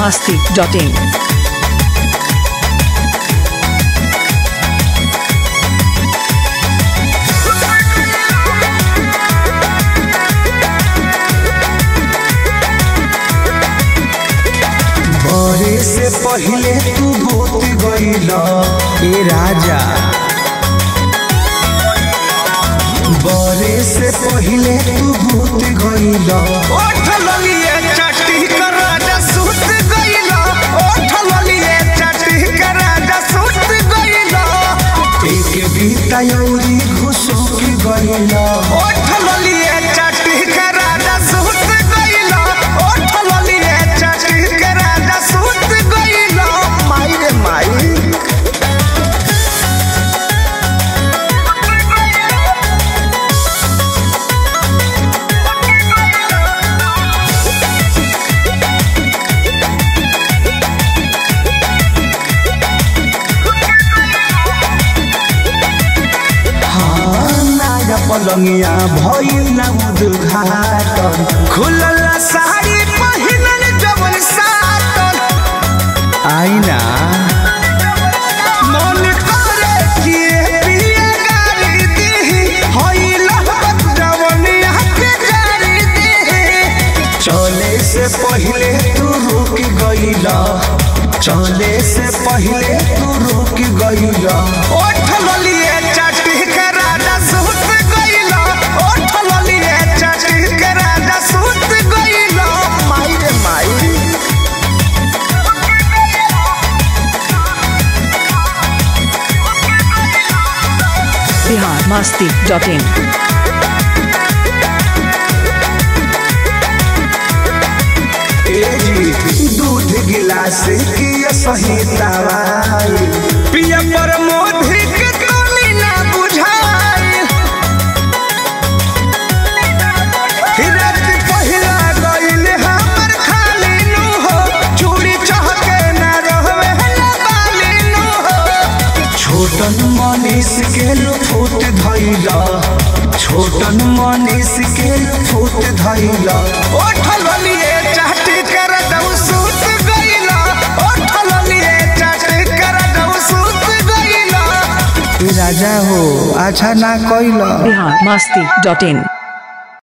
masti.in. बरे से पहिले तू भूत गईला ए राजा बरे से पहिले तू भूत गईला ओठ ललिए चट्टी कर राजा सुत गइला ओठ ललिए चट्टी कर राजा सुत गइला एक बीता यौरी घुसुक गईला ओठ ललिए चट्टी कर राजा सुत गइला ओठ ललिए चट्टी कर राजा सुत गइला माई रे माई हाँ नाया पलंगिया भइल ना उद्घाटन खुलल साड़ी पहिनल जवन सातन आईना मन करे कि पिया गाली दीही होइल जवनिया के गाली दीही चले से पहिले तू रुक गईला चले से पहिले तू रुक गईला ओठ ललिए चटी के राजा सुत गइला ओठ ललिए चटी के राजा सुत गइला माई रे माई Bihar masti.in. एजी दूध गिलास की सही दवाई पिया पर मोधी के तोली ना बुझाई रात पहिला गइल हमर खाली नु हो चूड़ी चहके ना रहवे ना बाली नु हो छोटन मनीष के लुफुत धैला छोटन मनीष के लुफुत धैला ओठल लिए चाटी कर दऊ सूत गइला ओठल लिए चाटी कर दऊ सूत गइला राजा हो अच्छा ना कैला Bihar masti.in.